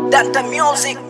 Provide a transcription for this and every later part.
Danta Music.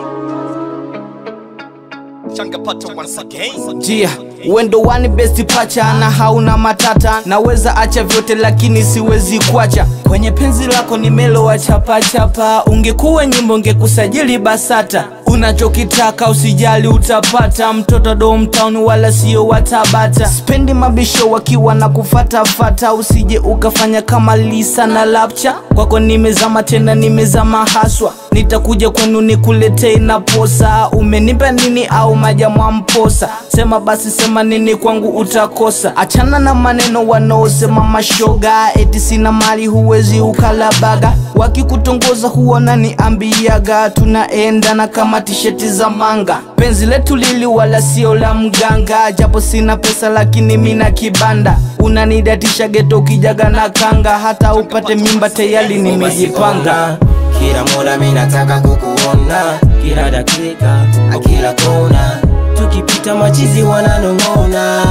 Changapata once again. Jia, wendo wani besti pacha na hauna matata, naweza acha vyote lakini siwezi kuacha kwenye penzi lako nimelowa chapa chapa. Ungekuwa nyimbo ngekusajili BASATA, unachokitaka usijali utapata, mtoto domtown wala sio wa Tabata. Spendi mabisho wakiwa na kufatafata, usije ukafanya kama Lisa na Lapcha. Kwako nimezama tena nimezama haswa, nitakuja kwenu nikuletee na posa. Umenipa nini au majamwa mposa? Sema basi sema nini kwangu utakosa. Achana na maneno wanaosema mashoga, eti sina mali huwezi ukalabaga. Wakikutongoza huona ni ambiaga, tunaendana kama tisheti za manga. Penzi letu lili wala sio la mganga, japo sina pesa lakini mina kibanda. Unanidatisha geto ukijaga na kanga, hata upate mimba tayari nimejipanga. Kila muda mimi nataka kukuona, kila dakika, kila kona, tukipita machizi wananong'ona,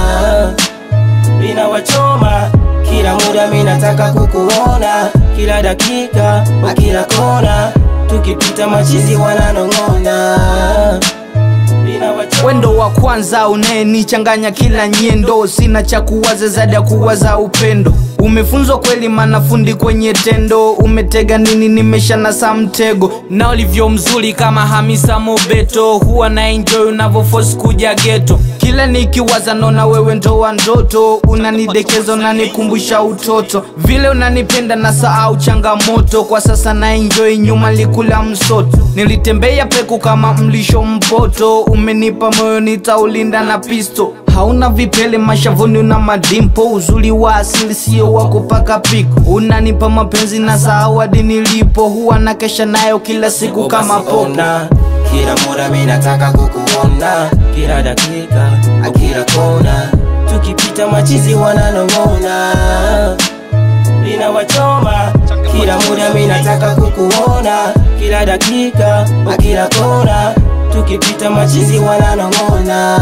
inawachoma. Kila muda mimi nataka kukuona, kila dakika, kila kona, tukipita machizi wananong'ona, inawachoma. Wendo wa kwanza unayenichanganya kila nyendo, sina cha kuwaza zaidi ya kuwaza upendo. Umefunzwa kweli manafundi kwenye tendo, umetega nini? Nimesha nasa mtego na ulivyo mzuri kama Hamisa Mobeto, huwa na enjoy unavyoforce kuja geto. Kila nikiwaza naona wewe ndo wa ndoto, unanidekeza unanikumbusha utoto, vile unanipenda na sahau changamoto. Kwa sasa na enjoy, nyuma likula msoto, nilitembea peku kama mlisho mpoto, umenipa moyo nitaulinda na pisto. Hauna vipele mashavuni, una madimpo, uzuri wa asili sio wa kupaka piko. Unanipa mapenzi na sahau hadi nilipo, huwa na kesha nayo kila siku kama popo. Ona, Kila muda mimi nataka kukuona, kila dakika, kila kona, tukipita machizi wananong'ona, inawachoma. Kila muda mimi nataka kukuona, kila dakika, kila kona, tukipita machizi wananong'ona.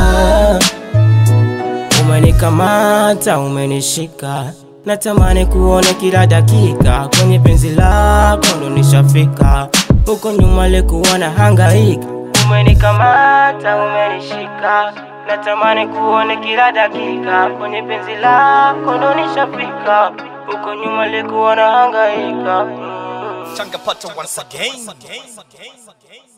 Umenikamata, umenishika, natamani kuone kila dakika, kwenye penzi lako ndo nishafika, huko nyuma likuwa na hangaika. Umenikamata, umenishika, natamani kuone kila dakika, kwenye penzi lako ndo nishafika, huko nyuma likuwa na hangaika. Mm. Changapata once again.